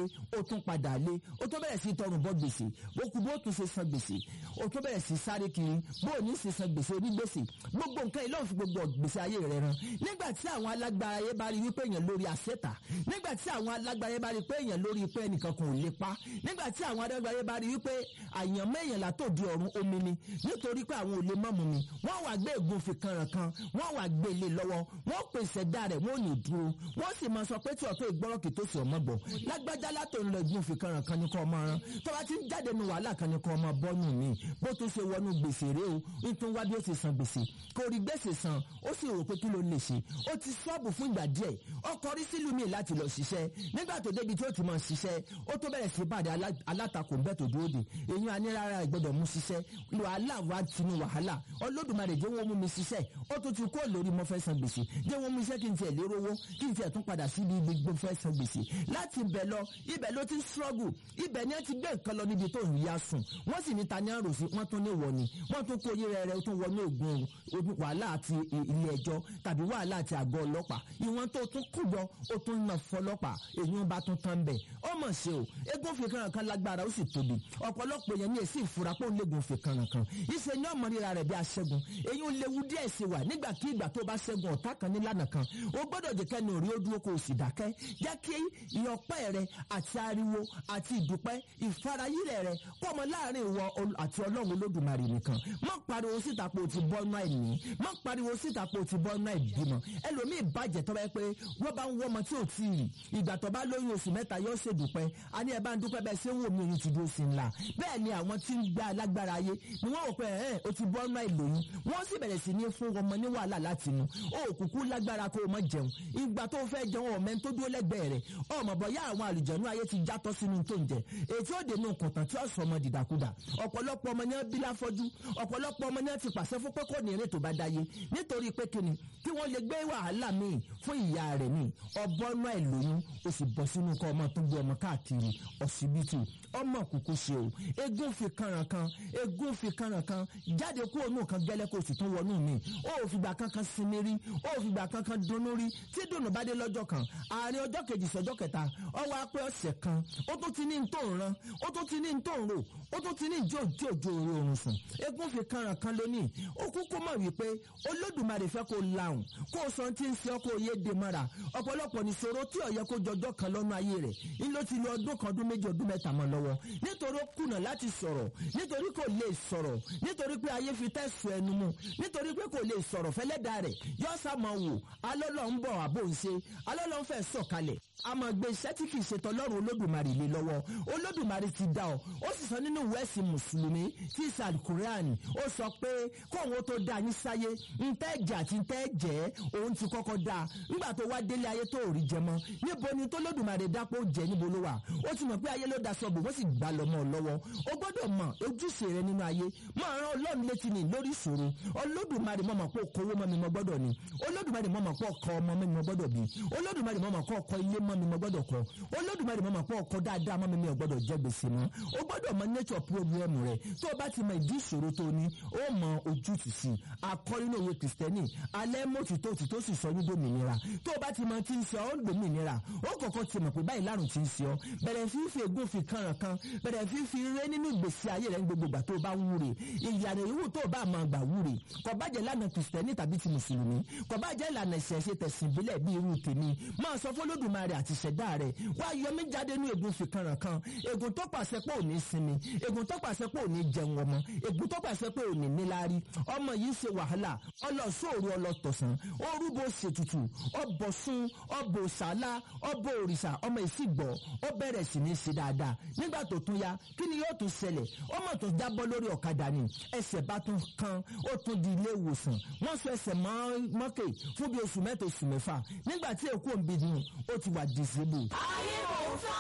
ó tún padà lé ó tún bẹ̀rẹ̀ sí tọrùn bọ́ gbèsè ó kú bó tún ṣe san gbèsè ó tún bẹ̀rẹ̀ sí sáré kiri bó ò ní ṣe san gbèsè onígbèsè gbogbo nǹkan yìí lọ́n fi gbogbo gbèsè ayé rẹ̀ ran nígbà tí àwọn alágbára ayé bá rí wípé èèyàn lórí àṣetà nígbà tí àwọn alágbára ayé bá rí pé èèyàn lórí pé ẹnìkan kò lè pa nígbà tí àwọn alágbára ayé bá rí wípé àyànmọ́ èèyàn látòdì ọ̀run omi ni nítorí pé àwọn ò lè mọ́mu mi wọ́n wà gbé ègún fi kanran kan wọ́n wà gbé ilé lọ́wọ́ wọ́n pèsè dá rẹ̀ wọ́n ò ní dúró wọ́n sì máa sọ pé tí ọ̀tọ̀ ìgbọ́rọ̀ kì tó sì ọmọ gbọ́ lágbájá látò ń lọ ègún fi kanran kan ní kọ́ ọmọ rán tó bá ti ń jáde nu wàhálà kan ní kọ́ ọmọ bọ́nù mi bó tún ṣe wọnú gbèsè rèé o nítorí wá bí ó ti san gbèsè kò rí gbèsè san ó sì rò pé kí ló lè ṣe ó ti sọ́ọ̀bù fún ìgbà díẹ̀ ọkọ̀ rí sílùú mi láti lọ ṣiṣẹ́ nígbà tó débi tí ó ti mọ̀ ṣiṣẹ́ ó tó bẹ̀rẹ̀ sí pàdé alátakò ń bẹ́ tó dúró dè èyí á ní rárá ìgbọ́dọ̀ mú ṣiṣẹ́ wàhálà wá tinú wàhálà Olódùmarè jẹ́ wọ́n mú mi ṣiṣẹ́ ó tún ti kó lórí mo fẹ́ san gbèsè jẹ́ wọ́n mú iṣẹ́ kí n tiẹ̀ lérò owó kí n tiẹ̀ tún padà sí ibi gbogbo fẹ́ san gbèsè láti ibẹ̀ lọ ibẹ̀ ló ti struggle ibẹ̀ ni ẹ ti gbé nǹkan lọ níbi tó ń yá sùn wọ́n sì ní ta ní àròsí wọ́n tún ní wọ̀ ni wọ́n tún kó yé rẹ̀ tún wọnú ògùn wàhálà àti ilé ẹjọ́ tàbí wàhálà àti àgọ́ ọlọ́pàá ìwọ̀n tó tún kú yọ ó tún nà fọlọ́pàá èyí ń bá tún tán bẹ̀ ó mọ̀ ṣe o eégún fi kankan kan lágbára ó sì tóbi ọ̀pọ̀lọpọ̀ yẹn ní èsì ìfura pé ó léegun fi kankan kan ìṣe ní ọmọ ríra rẹ̀ bí aṣẹ́gun èyí ń léwu díẹ̀ sí wa nígbàkigbà tó bá ṣẹ́gun ọ̀tá kan nílànà kan ó gbọ́dọ̀ jẹ́ kẹ́ni òrí ó dúró kó o sì dákẹ́ jẹ́ kí ìyọpẹ́ rẹ àti ariwo àti ìdúpẹ́ ìfarayílẹ̀ rẹ kọ́ ọmọ láàrin ìwọ àti ọlọ́run olódùmarè nìkan má pariwo síta pé o ti bọ́ náà ẹ̀ní má pariwo síta pé o ti bọ́ náà ìbímọ ẹlòmíì bàjẹ́ tọ́ bá yẹ pé wọ́n bá ń wọ́ ọmọ tí ò tí ì rí ìgbà tó bá lóyún oṣù mẹ́ta yóò ṣe dúpẹ́ a ní ẹ bá ń dúpẹ́ bẹ́ẹ̀ ṣé wò mí oyún ti dúró sí ńlá bẹ́ẹ̀ ni àwọn tí ń gbá alágbára ayé ni wọ́n rò pé ẹ̀ o ti bọ́ náà ìlóyún wọ́n sì bẹ̀rẹ̀ sí ní fún ọmọ ní wàhálà láti inú o kúkú lágbára kó o mọ jẹun ìgbà tó fẹ́ jẹun ọmọ ẹni tó dúró lẹ́gbẹ̀ẹ́ rẹ̀ ọmọ bọ̀yá àwọn àlùjẹ̀nú ayé ti játọ́ sínú tó ń jẹ ètí ó dènà kọ̀tàn tí ó sọ ọmọ dìdàkudà ọ̀pọ̀lọpọ̀ ọmọ yẹn bí láfọ́jú ọ̀pọ̀lọpọ̀ ọmọ yẹn ti pàṣẹ fún pé kò ní eré tó bá dáyé nítorí pé kíni kí wọ́n lè gbé wàhálà míì fún ìyá rẹ̀ míì ọbọ̀ náà ẹ̀ lóyún ó sì bọ́ sínú kọ́ ọmọ tó gbé ọmọ káàkiri ọsibítù ọmọ kúkú ṣe o egun fi kanran kan egun fi kanran kan jáde kú òun kan gẹ́lẹ́ kó o sì tún wọnú mi ó ò fìgbà kankan sinmi rí ó ò fìgbà kankan dunnú rí tí dùnú bá dé lọ́jọ́ kan àárín ọjọ́ kejì sọ́jọ́ kẹta ọwọ́ apẹ́ ọ̀sẹ̀ kan ó tún ti ní tó ń ran ó tún ti ní tó ń rò ó tún ti ní ìjó ìjó ìjó orí oorun sùn egun fi kanran kan lónìí ó kúkú mọ̀ wípé olódùmarè fẹ́ kó lahùn kó o sọ ti ń ṣe ọ́ kó o yé de mọ́ra ọ̀pọ̀lọpọ̀ nìṣòro tí ó yẹ kó jọjọ́ kan lọ́nà ayé rẹ̀ ń ló ti lo ọdún kan ọdún méjì ọdún mẹ́ta mọ́ lọ́wọ́ nítorí ó kùnà láti sọ̀rọ̀ nítorí kò lè sọ̀rọ̀ nítorí pé ayé fi tẹ̀sùn ẹnu mu nítorí pé kò lè sọ̀rọ̀ fẹ́lẹ́dà rẹ̀ yọ sàmọ̀ wò alọ́lọ́ ń bọ̀ àbò ń ṣe alọ́lọ́ ń fẹ́ sọ̀kalẹ̀ àmọ́ gbé iṣẹ́ tí kì í ṣe tọlọ́run olódùmarè lé lọ́wọ́ olódùmarè ti dá ọ ó sì sọ nínú ìwé ẹ̀sìn mùsùlùmí tí í sàlùkùránì ó sọ pé kóhun tó dá yín sáyé ntẹ́ jà àti ntẹ́ jẹ́ òun ti kọ́kọ́ dá nígbà tó wá délé ayé tó rí jẹ mọ́ níbo ni tó lódùmarè dápò jẹ níbo ló wà ó ti mọ̀ pé ayé ló da sọ́ọ̀bù wọ́n sì gbà lọ́mọ lọ́wọ́ ó gbọ́dọ̀ mọ̀ ojúṣe rẹ nínú ayé máa rán ọlọ́run létí ni lórí ìṣòro olódùmarè mọ̀ mọ̀ pé okòwò mọ́ mi mọ́ gbọ́dọ̀ ni olódùmarè mọ̀ mọ̀ pé ọkọ ọmọ mi mọ́ gbọ́dọ̀ bí olódùmarè mọ̀ mọ̀ pé ọkọ ilé mọ́ mi mọ́ gbọ́dọ̀ kọ́ olódùmarè mọ̀ mọ̀ pé ọkọ dáadáa mọ́ mi mi ò gbọ́dọ̀ jẹ gbèsè mọ́ ó gbọ́dọ̀ mọ̀ nature problem rẹ tó o bá ti mọ ìdí ìṣòro tó ní ó mọ ojútùú sí akọ́ nínú òwe kìrìsìtẹ́nì alẹ́ mọ́tìtó òtítọ́ sì sọ yín dòmìnira tó o bá ti mọ tí ń sọ ọ́ ń dòmìnira ó kọ̀kọ́ ti mọ̀ pé báyìí lárùn ti ń sọ bẹ̀rẹ̀ fífi ègún fi kànràn kan bẹ̀rẹ̀ fífi ré nínú ìgbésí ayé rẹ̀ ní gbogbo ìgbà tó o bá wúre ìyàrá ìwú tó o bá máa gbà wúre kò bá jẹ́ lánàá kìrìsìtẹ́nì tàbí ti mùsùlùmí kò bá jẹ́ ìlànà ìṣẹ̀ṣe tẹ̀sìn ìbílẹ̀ bí irú tèmi máa sọ fún Olódùmarè àti ìṣẹ̀dá rẹ̀ wá yọ mí jáde nínú ègún fi kànràn kan ègún tó pàṣẹ pé ò ní sinmi ègún tó pàṣẹ pé ò ní jẹun ọmọ ègún tó pàṣẹ pé ò ní níláárí ọmọ yìí ṣe wàhálà ọlọ́sọ̀rọ̀ ọlọ́tọ̀sán orúbọ ṣètùtù ọbọ̀ sún ọbọ̀ ṣàlá ọbọ̀ òrìṣà ọmọ ìsìgbọ̀ ó bẹ̀rẹ̀ sí ní ṣe dáadáa nígbà tó tún ya kí ni yóò tún ṣẹlẹ̀ ọmọ tó jábọ́ lórí ọ̀kadà ni ẹsẹ̀ bá tún kan ó tún di ilé ìwòsàn wọ́n sọ ẹsẹ̀ mọ́kè fún bí oṣù mẹ́ta oṣù mẹ́fà nígbà tí èkó ń bi dùn ó ti wà disabled. ayé kò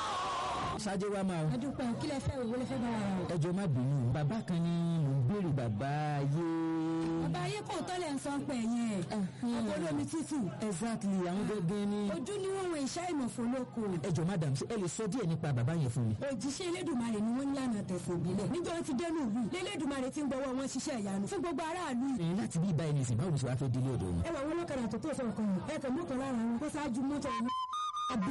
tán. ṣáájú wa máa. adúpẹ́ kí lẹ fẹ́ owó lẹ fẹ́ bá wa rà. ẹjọ́ má bínú bàbá kan ní mò ń béèrè bàbá ayé. bàbá ayé kò tọ́ lẹ̀ ń sọ pé yẹn. ọpọlọ mi tútù. exactly àwọn gẹ́gẹ́ ní. ojú ni wọ́n wọ iṣẹ́ ìmọ̀fó lóko. ẹjọ́ madam ṣé ẹ lè sọ díẹ̀ nípa bàbá yẹn fún mi. òjíṣẹ́ elédùnmarè ni wọ́n ń lànà tẹ̀sán ìbílẹ̀. níjọ́ wọn ti dẹnu ìlú lélédùnmarè ti ń gbọ́wọ́ wọn ṣiṣẹ́ ìyanu fún gbogbo aráàlú. ẹ láti bí ibà ẹni sìn báwo ni sọ wá fẹ́ délé ọ̀dọ̀ wọn. ẹ wà wọn lọ́kadà tó tó sọ̀kan ẹ kàn mọ́kànlá ara wọn kó ṣáájú mọ́tò wọn.